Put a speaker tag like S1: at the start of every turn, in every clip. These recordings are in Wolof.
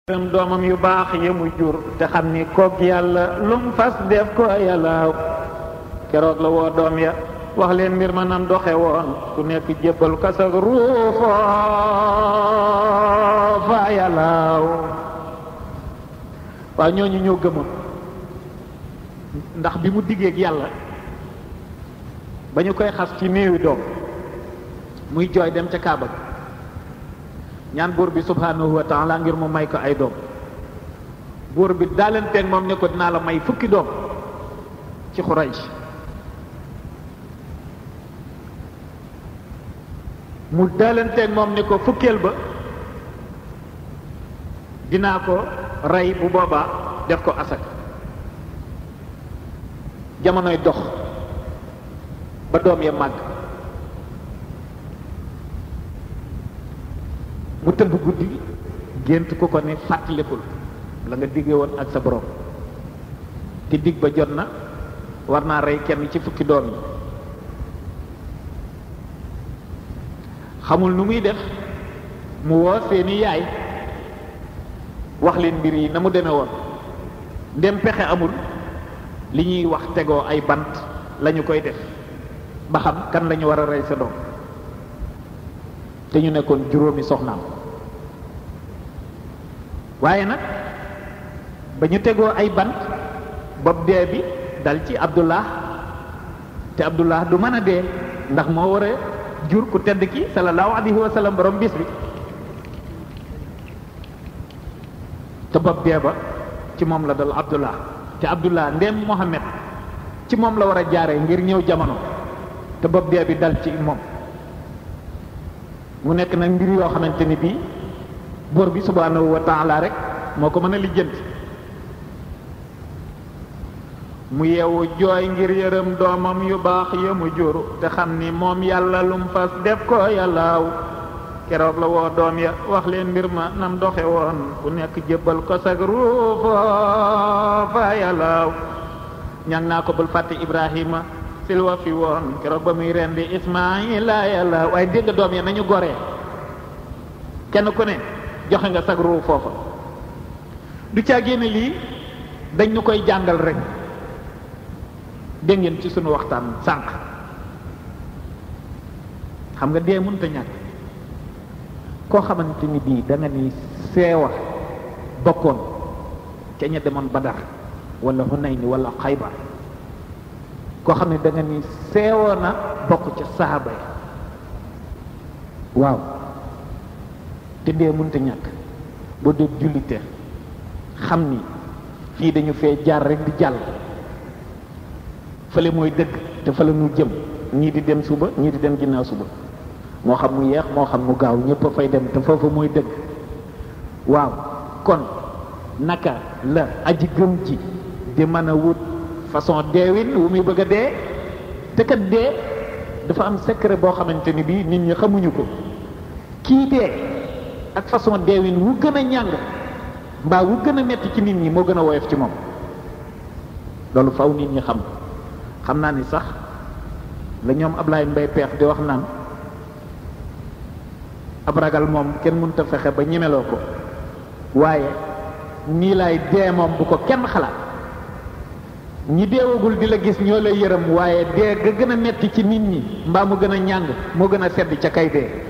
S1: gërëm doomam yu baax yi mu jur te xam ni kook yàlla lum fas def ko yàlla keroog la woo doom ya wax leen mbir ma nam doxe woon ku nekk jébbal kasak ruufoo fa yàlla waaw ñooñu ñoo gëmoon ndax bi mu diggeeg yàlla ba ñu koy xas ci néewi doom muy jooy dem ca Kaaba ga ñaan buur bi subhanahu wa taala ngir mu may ko ay doom buur bi daalanteeg moom ne ko dinaa la may fukki doom ci Xuraysh mu daalanteeg moom ne ko fukkeel ba dinaa ko rey bu boobaa def ko asak jamonoy dox ba doom ya màgg mu tëdd guddi gént ku ko ne fàttalikul la nga digge woon ak sa borom te dig ba jot na war naa rey kenn ci fukki doom yi xamul nu muy def mu woo seeni yaay wax leen mbir yi na mu deme woon ndem pexe amul li ñuy wax tegoo ay bant lañu koy def ba xam kan lañu war a rey sa doom te ñu nekkoon juróomi soxnaam waaye nag ba ñu tegoo ay bant bopp dee bi dal ci abdullah te abdullah du mën a dee ndax moo war a jur ku tedd ki sallallahu alayhi wa sallam borom bis bi te bopp dee ba ci moom la dal abdullah te abdullah ndem mohammed ci moom la war a jaare ngir ñëw jamono te bopp dee bi dal ci moom mu nekk nag mbir yoo xamante ni bii buur bi subhanahu wa taala rek moo ko mën a lijjanti mu yeewu jooy ngir yërëm doomam yu baax ya mu jur te xam ni moom yàlla lum fas def ko yàllaaw keroog la woo doom ya wax leen mbir ma nam doxe woon ku nekk jébbal ko sag ruufo fa yàllaaw ñang naa ko bul fàtte ibrahima silwa fi woon keroog ba muy rendi ismaila yàlla waaye dégg doom ya nañu goree kenn ku ne joxe nga sag ruu foofa du caa génne lii dañ ñu koy jàngal rek dégg ngeen ci sunu waxtaan sànq xam nga dee mënta ñàkk koo xamante ni bii da nga ni seewa bokkoon ca ña demoon Badar wala Hunayn wala Xaybar koo xam ne da nga ni seewoo na bokk ca saaba ya waaw te dee mënta ñàkk boo dee jullite xam ni fii dañu fee jaar rek di jàll fële mooy dëgg te fële nu jëm ñii di dem suba ñii di dem ginnaaw suba moo xam mu yeex moo xam mu gaaw ñëpp a fay dem te foofu mooy dëgg waaw kon naka la aji gëm ji di mën a wut façon deewin wu muy bëgg a dee te kat dee dafa am secret boo xamante ni bii nit ñi xamuñu ko kii dee ak façon deewin wu gën a ñàng mbaa wu gën a metti ci nit ñi moo gën a woyof ci moom loolu faw nit ñi xam xam naa ni sax la ñoom Ablaye Mbaye peex di wax naan ab ragal moom kenn mënut a fexe ba ñemeloo ko waaye nii laay dee moom bu ko kenn xalaat ñi deewagul di la gis ñoo lay yërëm waaye dee ga gën a metti ci nit ñi mbaa mu gën a ñàng moo gën a sedd ca kay dee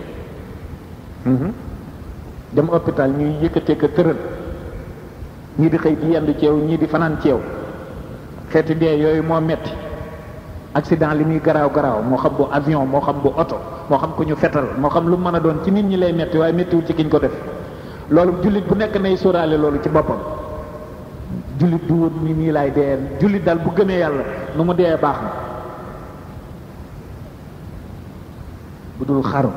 S1: dem hôpital ñuy yëkkatee ko tëral ñii di xëy di yendu ceew ñii di fanaan ceew xeeti dee yooyu moo metti accident li muy garaaw garaaw moo xam bu avion moo xam bu oto moo xam ku ñu fetal moo xam lu mën a doon ci nit ñi lay metti waaye mettiwul ci kiñ ko def loolu jullit bu nekk nay sóoraale loolu ci boppam jullit du wut ni nii laay dee jullit daal bu gëmee yàlla nu mu dee baax na bu dul xaru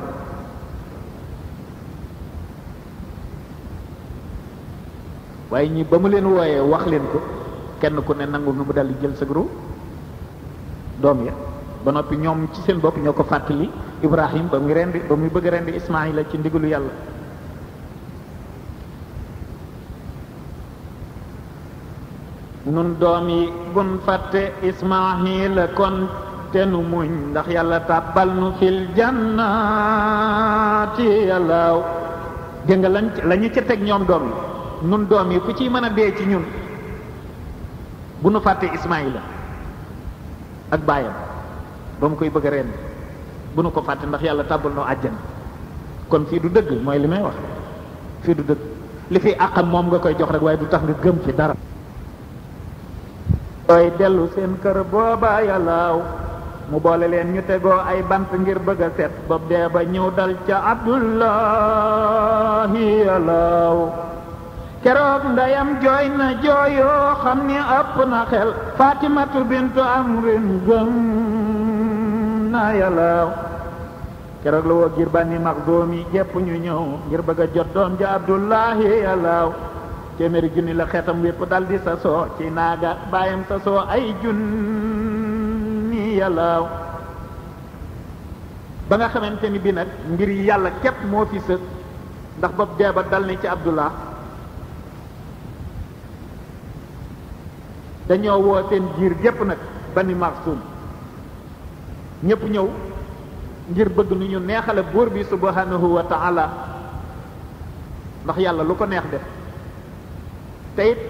S1: waaye ñi ba mu leen wooyee wax leen ko kenn ku ne nangu nu mu daldi jël sa groupe doom ya ba noppi ñoom ci seen bopp ñoo ko fàttali Ibrahim ba muy rendi ba muy bëgg rendi Ismaïla ci ndigalu yàlla nun doom yi bun fàtte Ismaïla kon te nu muñ ndax yàlla tàbbal nu fil jannaati yàlla dégg nga lañ la ñu ca teg ñoom doom yi nun doom yi ku ciy mën a dee ci ñun bu nu fàttee Ismaïla ak baayam ba mu koy bëgg a reen bu nu ko fàtte ndax yàlla tàbbal noo àjjana kon fii du dëgg mooy li may wax fii du dëgg li fi àqam moom nga koy jox rek waaye du tax nga gëm ci dara ooy dellu seen kër booba yàllaaw mu boole leen ñu tegoo ay bant ngir bëgg a set bopp dee ba ñëw dal ca abdullahi yàllaaw keroog ndeyam jooy na jooyoo xam ni ëpp na xel fatimatu bintu amrin gëm na yàllaaw keroog la woo ngir bànni maxdoomi jépp ñu ñëw ngir bëgg a jot doom ja abdullahi yàllaaw téeméeri junni la xeetam wépp dal di sa soo ci naaga bàyyam sa soo ay junni yàllaaw ba nga xamante ni bi nag mbir yàlla képp moo fi sës ndax bopp dee ba dal ni ci abdullah dañoo woo seen giir gépp nag bani maxsum ñépp ñëw ngir bëgg nu ñu neexale buur bi subhanahu wa taala ndax yàlla lu ko neex def te it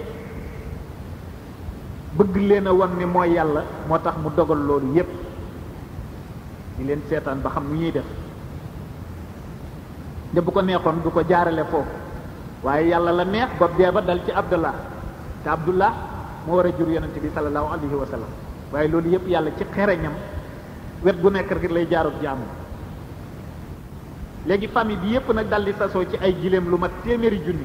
S1: bëgg leen a wan ni mooy yàlla moo tax mu dogal loolu yépp di leen seetaan ba xam nu ñuy def de bu ko neexoon du ko jaarale foofu waaye yàlla la neex bopp dee ba dal ci abdullah te abdullah moo war a jur yonente bi sallallahu alayhi wa sallam waaye loolu yépp yàlla ci xereñam wet gu nekk rek lay jaarut jaamu léegi famille bi yépp nag dal di sasoo ci ay giléem lu mat téeméeri junni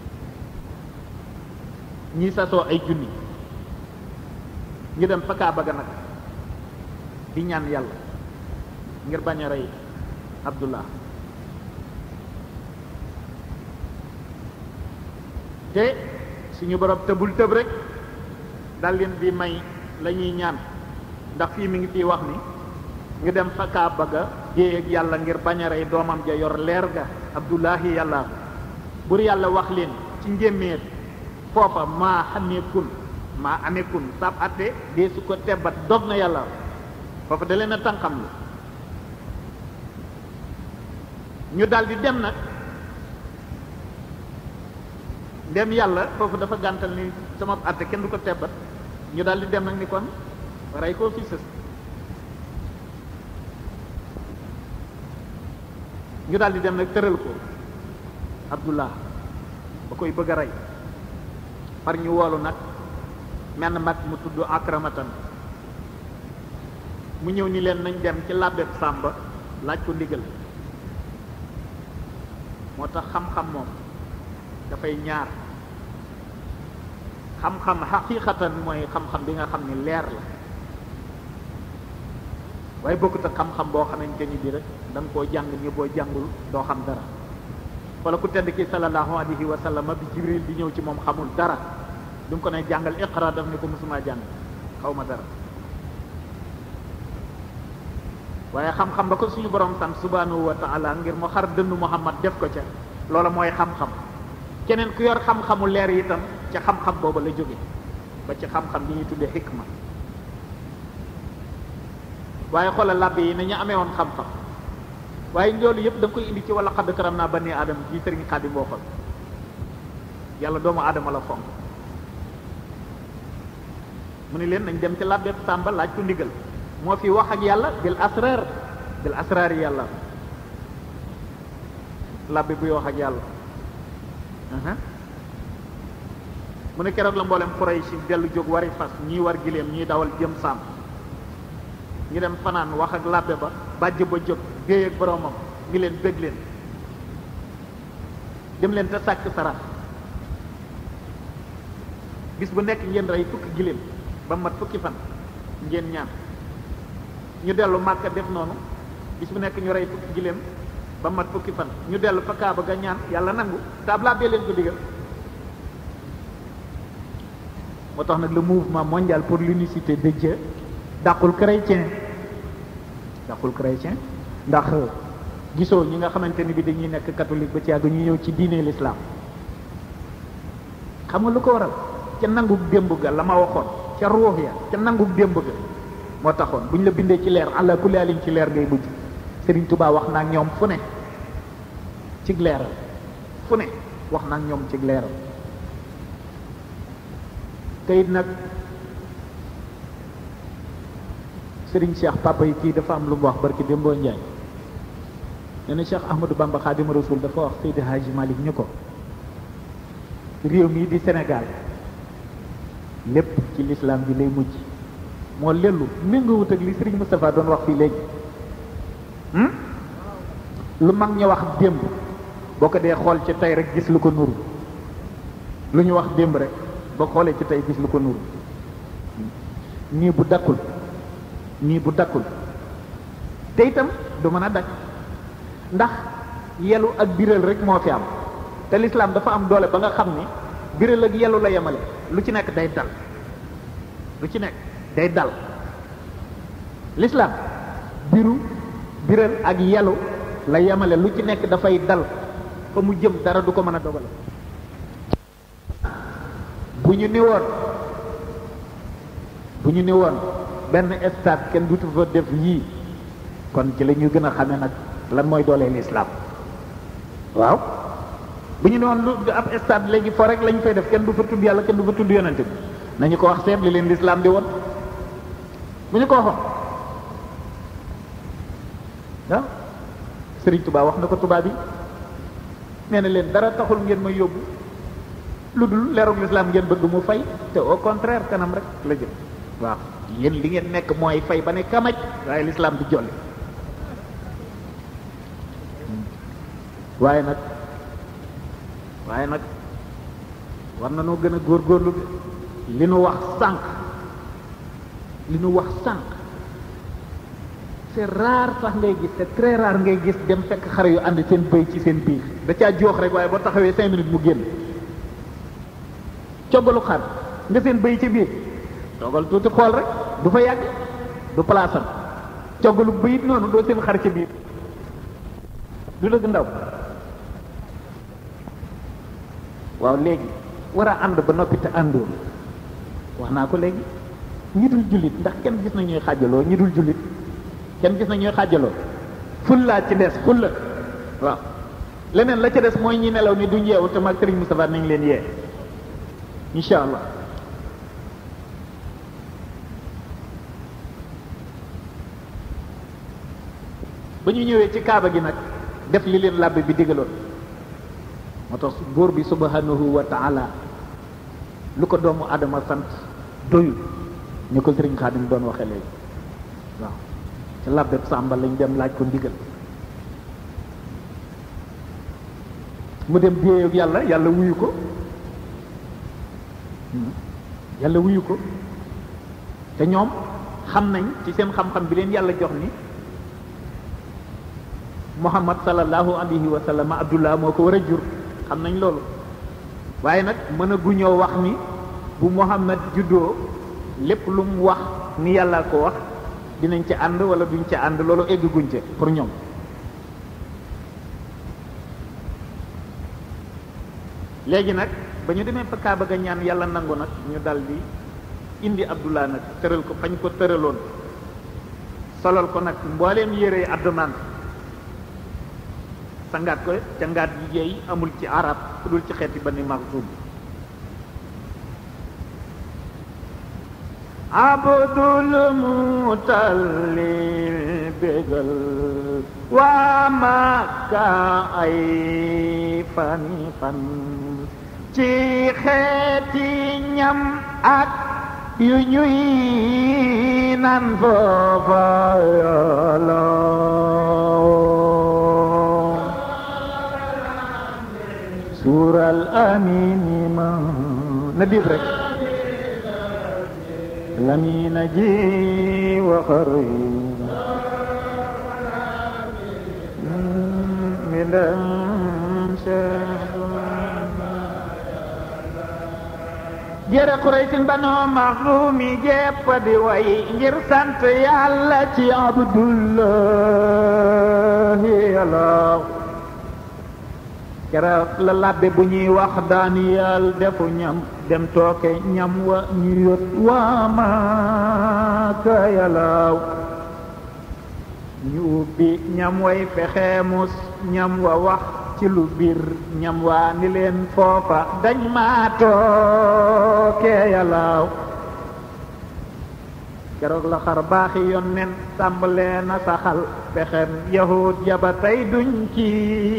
S1: ñii sasoo ay junni ñu dem fa Kaaba ga nag di ñaan yàlla ngir bañ a rey Abdullah te suñu borom tëbul tëb rek dal leen di may la ñuy ñaan ndax fii mi ngi fii wax ni ñu dem fa Kaaba ga jéey ak yàlla ngir bañ a rey doomam ja yor leer ga Abdullahi yàlla bur yàlla wax leen ci njéeméer foofa maa xamee kun maa amee kun sab atte dee su ko tebbat dog na yàlla foofa da leen a tànqam lu ñu dal di dem nag dem yàlla foofu dafa gàntal ni sama atte kenn du ko tebbat ñu dal di dem nag ni kon rey koo fi sës ñu daal di dem nag tëral ko abdullah ba koy bëgg a rey far ñu woolu nag menn mag mu tudd akramatan mu ñëw ni leen nañ dem ci làbbeb sàmba laaj ko ndigal moo tax xam-xam moom dafay ñaar xam-xam xaqiqatan mooy xam-xam bi nga xam ni leer la waaye bokkut ak xam-xam boo xamante ni bi rek da nga koo jàng ni boo jàngul doo xam dara wala ku tedd ki sallallahu alayhi wa sallam bi jibril di ñëw ci moom xamul dara du nga ko ne jàngal iqra daf ni ko musuma jàng xaw ma dara waaye xam-xam ba ko suñu borom sant subhanahu wa taala ngir mu xar dënnu muhammad def ko ca loola mooy xam-xam keneen ku yor xam-xamu leer itam ca xam-xam booba la jóge ba ci xam-xam bi ñuy tuddee xikma waaye xoolal làbbe yi nañu amee woon xam-xam waaye loolu yëpp da nga koy indi ci wala xadd karam naa bani aadama ji sëriñ xaadim bokkal yàlla doomu aadama la fonk mu ni leen nañ dem ci làbbe sàmba laaj ko ndigal moo fi wax ak yàlla bil asrar bil asrar yi yàlla làbbe buy wax ak yàlla mu ne keroog la mboolem Quraysh dellu jóg wari fas ñii war gileem ñii dawal jëm sàmm ñu dem fanaan wax ak làbbe ba bàjj ba jóg déey ak boromam ngi leen bég leen dem leen te sàkk sarax bis bu nekk ngeen rey fukki giléem ba mat fukki fan ngeen ñaan ñu dellu màkka def noonu bis bu nekk ñu rey fukki giléem ba mat fukki fan ñu dellu fa kaaba ga ñaan yàlla nangu te ab làbbee leen ko digal moo tax nag le mouvement mondial pour l'unicité de Dieu dàqul chrétien dàqul chrétien ndax gisoo ñi nga xamante ni bi dañuy nekk catholique ba ci yàgg ñu ñëw ci diine l'islam xam nga lu ko waral ca nangug démb ga la ma waxoon ca ruux ya ca nangug démb ga moo taxoon bu ñu la bindee ci leer àlla kulli alin ci leer ngay mujj Serigne Touba wax naa ñoom fu ne ci leeral fu ne wax naa ñoom ci leeral te it nag Serigne Cheikh papa yi kii dafa am lu mu wax barki Dembo Ndiaye nee na Cheikh Ahmadou Bamba Xaadimu Rasul dafa wax Seydi Hadji Malick ñu ko réew mii di Sénégal lépp ci lislaam bi lay mujj moo lellu méngoowut ak li Serigne Moustapha doon wax fii léegi lu mag ñu wax démb boo ko dee xool ci tey rek gis lu ko nuru lu ñu wax démb rek boo xoolee ci tey gis lu ko nuru nii bu dakkul nii bu dakkul te itam du mën a dakk ndax yelu ak biral rek moo fi am te lislaam dafa am doole ba nga xam ni biral ak yelu la yemale lu ci nekk day dal lu ci nekk day dal lislaam biru biral ak yelu la yemale lu ci nekk dafay dal fa mu jëm dara du ko mën a dogale bu ñu ni woon bu ñu ni woon benn stade kenn dutu fa def yii kon ci la ñu gën a xamee nag lan mooy doolee lislaam waaw bu ñu ne woon lu ab stade léegi fo rek lañ fay def kenn du fa tudd yàlla kenn du fa tudd yonente bi nañu ko wax seet li leen lislaam di woon bu ñu ko waxoon ah Sëriñ Tuubaa wax na ko tubaab yi nee na leen dara taxul ngeen may yóbbu lu dul leerug lislaam ngeen bëgg mu fay te au contraire kanam rek la jëm waaw yéen li ngeen nekk mooy fay ba ne kamaj waaye lislaam di jolli waaye nag waaye nag war na noo gën a góorgóorlu li nu wax sànq li nu wax sànq c'est rare sax ngay gis c'est très rare ngay gis dem fekk xare yu ànd seen bëy ci seen biir da caa joox rek waaye boo taxawee cinq minutes mu génn coggalu xar nga seen bëy ci biir toogal tuuti xool rek du fa yàgg du palaasam coggalu bëyit noonu doo seen xar ci biir du dëgg ndaw waaw léegi war a ànd ba noppi te àndoo wax naa ko léegi ñi dul jullit ndax kenn gis na ñuy xaajaloo ñi dul jullit kenn gis na ñuy xaajaloo fullaa ci des fulla waaw leneen la ca des mooy ñi nelaw ni duñ yeewu te mag Serigne Moustapha nañ leen yee incha allah ba ñu ñëwee ci kaaba gi nag def li leen làbbe bi digaloon moo tax buur bi subhanahu wa taala lu ko doomu adama sant doyul ñu ko sëriñ xaadim doon waxe léegi waaw ci làbbeb sàmba lañ dem laaj ko ndigal mu dem déeyoog yàlla yàlla wuyu ko yàlla wuyu ko te ñoom xam nañ ci seen xam-xam bi leen yàlla jox ni muhammad sallallahu alayhi wa sallam abdullah moo ko war a jur xam nañ loolu waaye nag mën a guñoo wax ni bu muhammad juddoo lépp lu mu wax ni yàlla ko wax dinañ ci ànd wala duñ ci ànd loolu egg guñ ca pour ñoom léegi nag ba ñu demee fa Kaaba ga ñaan yàlla nangu nag ñu dal di indi abdullah nag tëral ko fañ ko tëraloon solal ko nag mbooleem yére addumaan sangaat ko cangaat yi yeey amul ci arab ku dul ci xeeti Bani Maxsum abdul mutallil bégal waa Makka ay fani fan ci xeeti ñam ak yu ñuy nan foofa yàlla suural amini ma na diib rek lamina ji wa xari midam jërë Quraysin Banu Maxsumi jépp di way ngir sant yàlla ci Abdullahi yàlla keroog la labbe bu ñuy wax Daniyal defu ñam dem tooke ñam wa ñu yot waa Maaka yàlla ñu ubbi ñam way fexe mus ñam wa wax ci lu biir ñam waa ni leen foofa dañ maa tookee yàllaaw keroog la xar baaxi yonnen tàmbalee na saxal pexem yahud yaba tey duñ ci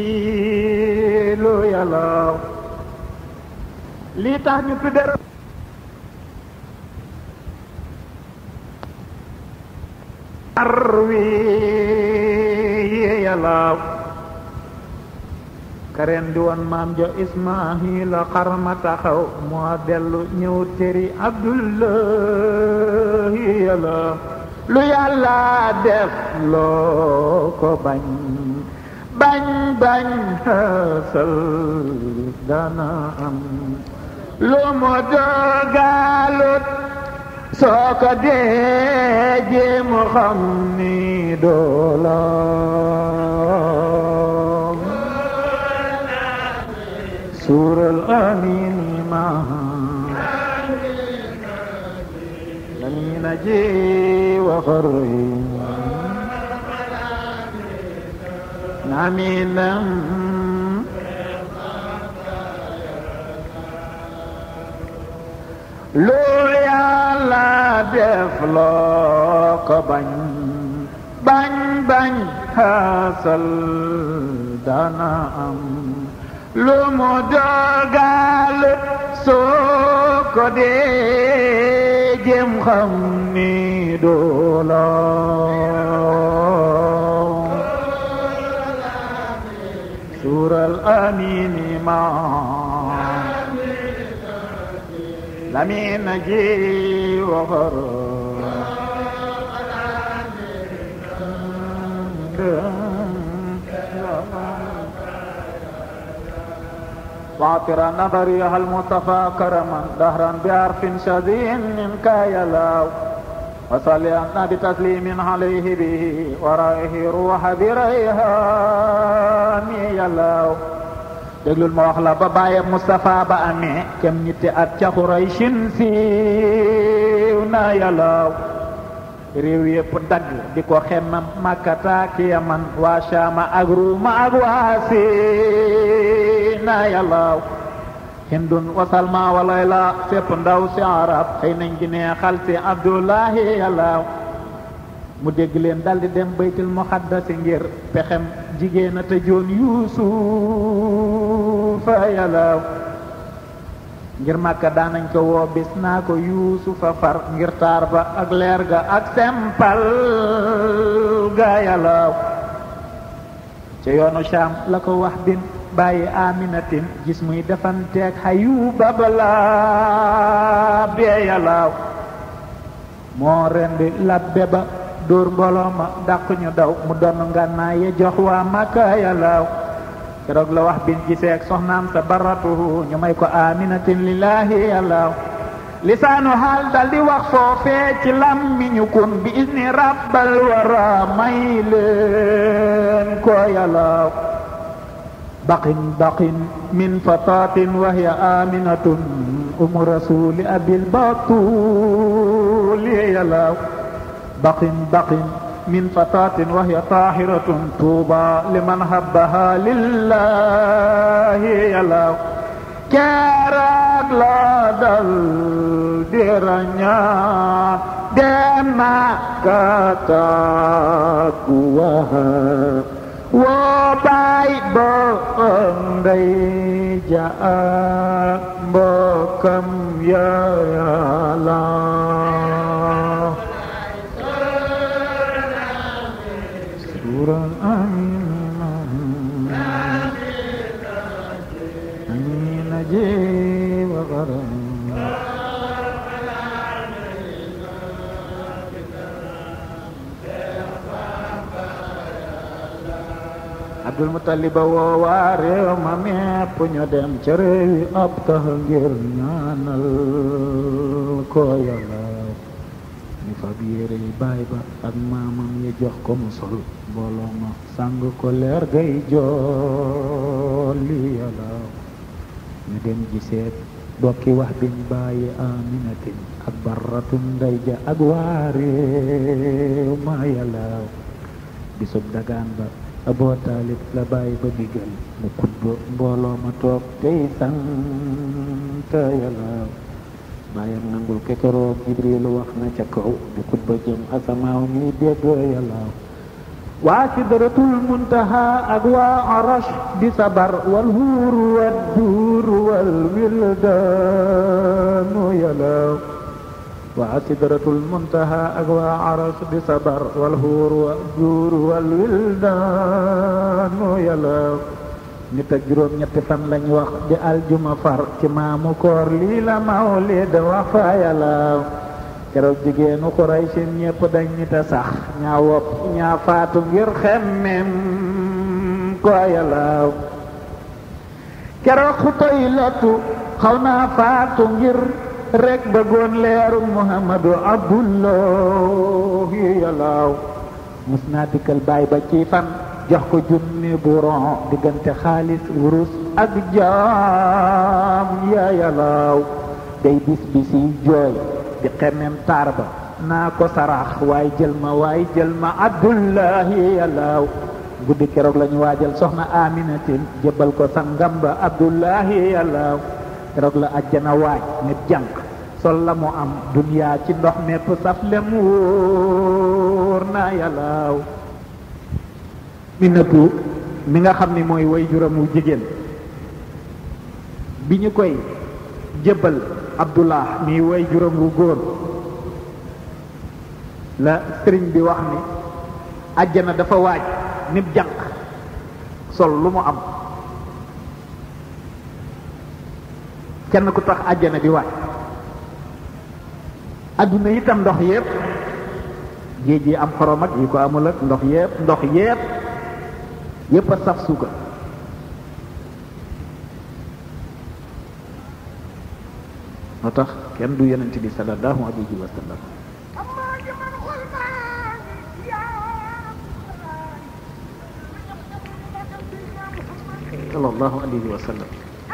S1: lu yàllaaw lii tax ñu tudde arwi yàllaaw karen di woon maam jo ismaahila xarma taxaw moo dellu ñëw teri abdullahi yàllaaw lu yàlla def loo ko bañ bañ bañ xasal dana am lu mu dogalut soo ko dee jéemu xam ni doola suural amin ma lamina ji wa xarri aminam lu yàlla def loo ko bañ bañ bañ xasal dana am lu mu dogal soo ko dee jëm xam ni doola suural amini ma لمن جي وغر واعطر نظري هل مصطفى كرما دهرا بعرف شديد منك يلاو وصلي بتسليم عليه به ورائه روح بريهان يلاو déglul ma wax la ba bàyyeb Moustapha ba amee kem ñitti at ca Xuraysin siiw na yàllaaw réew yépp dagg di ko xemmam Makkata ki Yaman waa Shaama ak Ruuma ak waa Siina yàllaaw Hindun wa Salma wa Layla fépp ndaw si arab xëy nañ gi neexal si Abdullahi yàllaaw mu dégg leen daldi dem baytul muqaddasi ngir pexem jigéen a tëjoon yuusufa yàllaaw ngir màkka daanañ ko woo bis naa ko yuusufa far ngir taar ba ak leer ga ak sempal ga yàllaaw ca yoonu Shaam la ko wax bin bàyyi aminatin gis muy defanteeg xayuba balaa bee yàllaaw moo rendi labbe ba dóor mbooloo ma dàq ñu daw mu doon ngànnaay ye jox waa Makka yàllaaw keroog la wax bin gisee ak soxnaam sa baratuhu ñu may ko aminatin lillahi yàllaaw lisaanu xaal dal di wax foofee ci lammiñu kun bi izni rabbal wara may leen ko yàllaaw baqin baqin min fatatin wa hiya aminatun umu rasuli abil batuli yàllaaw baqin baqin min fatatin wa hiya tahiratun tuuba liman habbaha lillahi yàllaaw keroog la dal di rañaan dem Makka ku waha woo baay ba ndey ja mbokkam ya yàlla suural amiin amiin ji wa garam Abdul Mutalib woo waa réew ma mépp ñu dem ca réewi ab tax ngir ñaanal ko yàlla ñu fab yére yi baay ba ak maamam yi jox ko mu sol mbooloo ma sang ko leer gay jooli yàlla ñu dem giseet bokki wax biñ bàyyi aminatin ak barratun ndey ja ak waa réew ma yàlla bisub dagaan ba aboo taalib la bàyyi ba digal mu xutba mbooloo ma toog tey sant yàlla bàyyam nangul kekeroog jibril wax na ca kaw di xutba jëm asamaaw ñuy dégg yàlla waa sidratul muntaha ak waa arash di sabar wal huur wal duur wal wildaanu yàlla waa sidratul muntaha ak waa arash di sabar wal huur wal duur wal wildaanu yàlla nit ak juróom ñetti fan lañ wax di aljuma far ci maamu koor lii la mawlid wax fa yàlla keroog jigéenu Quraysin ñépp dañ nit a sax ñaa wopp ñaa faatu ngir xemmem ko yàlla keroog Xutaylatu xaw naa faatu ngir rek bëggoon leeru Muhammadu Abdullahi yàlla mus naa dikkal baay ba ci fan jox ko junni bu ron diggante xaalis wurus ak jaam ya yàlla day bis bisi jooy di xemem taar ba naa ko sarax waaye jël ma waaye jël ma abdullahi yàllaaw guddi keroog la ñu waajal soxna aminatin jébbal ko sangam ba abdullahi yàllaaw keroog la ajjana waaj nit jànq sol la mu am duniyaa ci ndox mépp saf lem wóor na yàllaaw mi nëbbu mi nga xam ni mooy way juramu jigéen bi ñu koy jébbal abdullah mi way juróom wu góor la sëriñ bi wax ni àjjana dafa waaj nit jànq sol lu mu am kenn ku tax àjjana di waaj adduna itam ndox yépp géej yi am xorom ak yi ko amul ak ndox yépp ndox yépp yépp a saf suukar moo tax kenn du yonent bi sallallahu alayhi wa sallam sallallahu alayhi wa sallam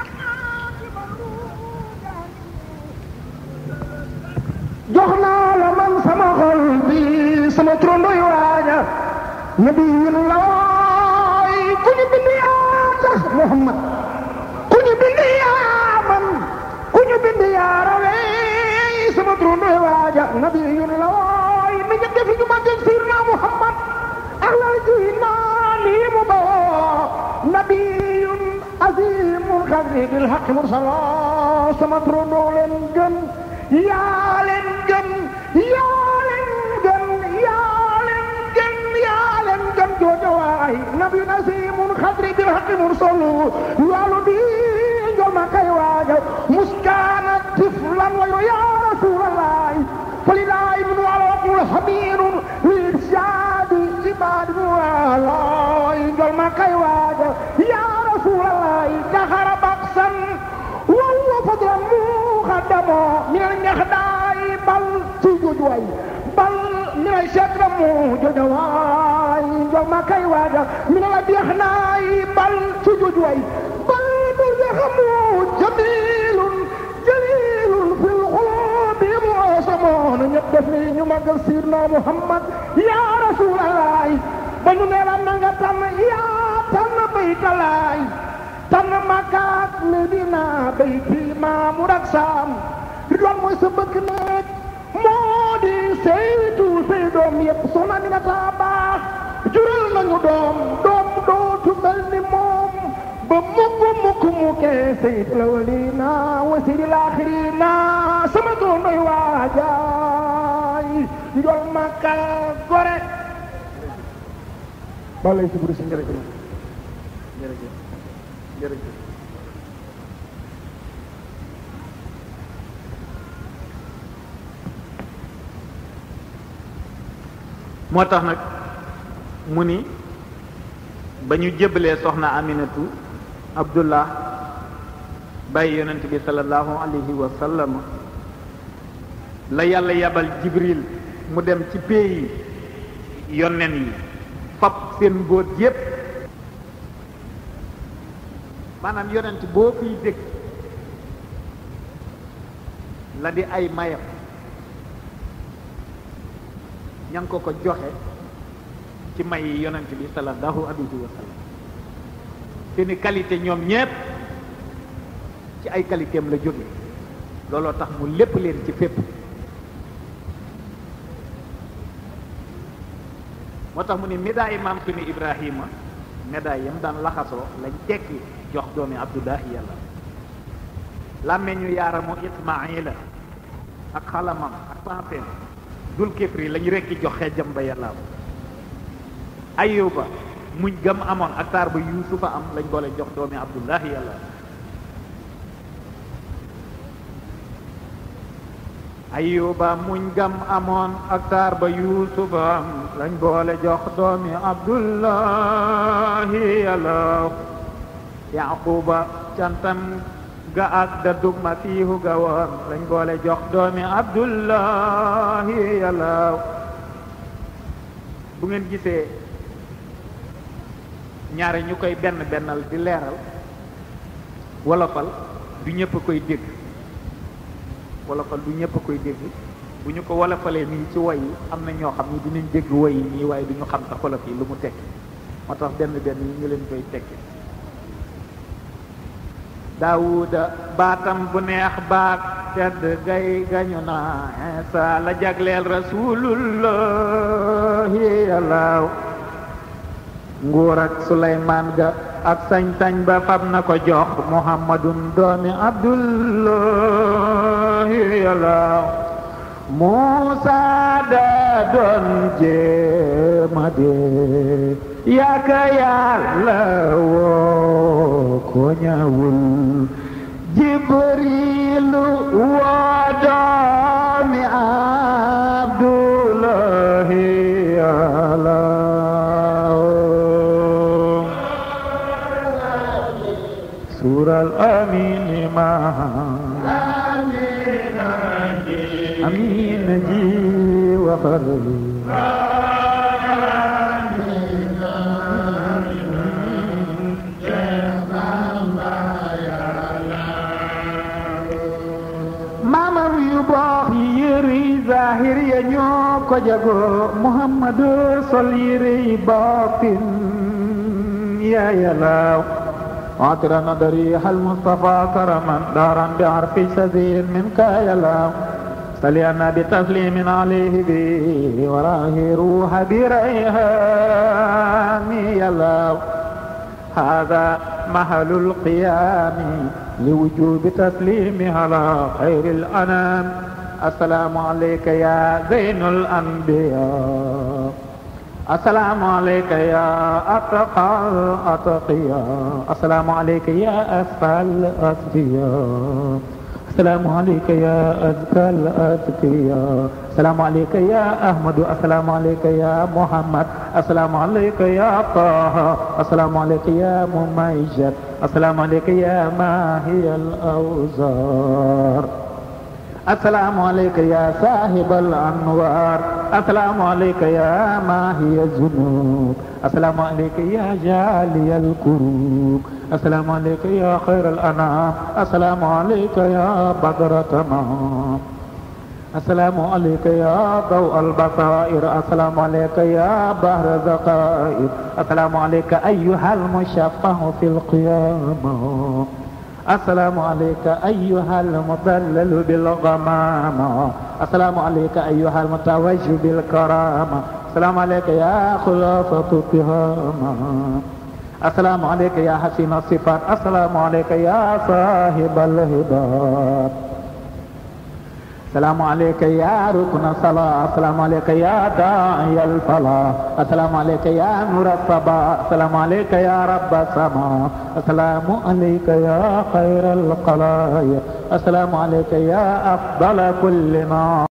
S2: jox naa la man sama xol bi sama trondoy waaja nabiyun looy ku ñu bind yaa tax Muhammad ku ñu bind yaa man ku ñu bind yaa rawee sama trondoy waaja nabiyun looy mi ñu def ñu ma def sirna Muhammad ahlal jiina nii mu bawoo nabiyun azimun xadri bil haqq mursala sama trondoo leen gën yaa leen gën yaa leen gën yaa leen gën yaa leen gën jooja waay nabi nasimun xadri bil haqi mursalu yaalu di njol ma kay waaja muskaana tiflan wayo ya rasulallahi falilahi min walaqul hamirun lirshadi ibadi walay njol ma kay waaja ya rasulallahi dahara baksan wallo fadlan muqaddamo min al ñaxdaay bal ci jujuwaay bal min al shakramu jujuwaay njol ma kay waaja min al abyaxnaay bal ci jujuwaay bal bu yaxamu jamilun jalilun fil xulubi muasamoon ñëpp def ni ñu magal sirna muhammad ya rasulallah ba ñu ne la na nga tànn yaa tànn baytalaay tànn makaat medina bayti maamur ak saam ridwaan mooy sa bëgg nekk moo di saytu say doom yëpp soxna mi na taa baax jural nañu doom doom dootu mel ni moom ba mukk mukk mukkee sayt la walina wa sidi laaxirina sama doom doy waajaay njol maka gore balay si buri si njërëjëf
S1: jërëjëf jërëjëf moo tax nag mu ni ba ñu jébbalee soxna aminatu abdullah bàyyi yonent bi sallallahu alayhi wa sallam la yàlla yabal jibril mu dem ci pays yonnen yi fab seen mbóot yépp maanaam yonent boo fiy dégg la di ay mayam ña ngi ko ko joxe ci may yi yonent bi sallallahu alayhi wa sallam seeni qualité ñoom ñépp ci ay qualité am la jóge looloo tax mu lépp leen ci fépp moo tax mu ne médaille maam sunu Ibrahima médaille yam daan laxasoo lañ tekki jox doomi Abdullahi yàlla làmmeñu yaaramu Ismaila ak xalamam ak pensem dul kifri lañ rekki jox xeejam ba yàlla Ayuba muñ gëm amoon ak taar ba Yuusufa am lañ boole jox doomi Abdullahi yàlla ayuba muñ gam amoon ak taar ba yuusufa am lañ boole jox doomi abdullahi yàlla yaquba cantam ga ak da dug masiihu ga woon lañ boole jox doomi abdullahi yàlla bu ngeen gisee ñaare ñu koy benn bennal di leeral wolofal du ñëpp koy dégg wolofal du ñëpp koy dégg bu ñu ko wolofalee nii ci woy yi am na ñoo xam ni dinañ dégg woy yi nii waaye du ñu xam sax wolof yi lu mu tekki moo tax benn benn yi ñu leen koy tekki daawuda baatam bu neex baat tedd gay gañu naa Isa la jagleel rasulullahi yàllaaw nguur ak suleymaan ga ak sañ-sañ ba fab na ko jox muhammadun doomi abdullahi yàllaaw muusa da doon jéema de yaaka yàlla woo ko ñëwul jibrilu woo doomi abdullahi yàllaaw suural amiin ma amiin ji waxal maamam yu baax yi yëri zahir ya ñoo ko jago muhammadu sol yëri baatin ya yalaaw عطر نظري هل مصطفى كرما دارا بعرف سذير منك يلام صلينا بتسليم عليه به وراه روح بريهان يلام هذا محل القيام لوجوب تسليم على خير الأنام السلام عليك يا زين الأنبياء السلام عليك يا أتقى الأتقياء السلام عليك يا أسفى الأسفياء السلام عليك يا أزكى الأزكياء السلام عليك يا أحمد السلام عليك يا محمد السلام عليك يا طه السلام عليك يا مميز السلام عليك يا ماهي الأوزار السلام عليك يا صاحب الأنوار السلام عليك يا ماهي الذنوب السلام عليك يا جالي الكروب السلام عليك يا خير الأنام السلام عليك يا بدر تمام السلام عليك يا ضوء البصائر السلام عليك يا بحر ذقائر السلام عليك أيها المشفع في القيامة السلام عليك أيها المضلل بالغمامة السلام عليك أيها المتوج بالكرامة السلام عليك يا خلافة التهامة السلام عليك يا حسين الصفات السلام عليك يا صاحب الهبات السلام عليك يا ركن الصلاة السلام عليك يا داعي الفلاح السلام عليك يا نور الصباح السلام عليك يا رب السماء السلام عليك يا خير القلايا السلام عليك يا أفضل كل ما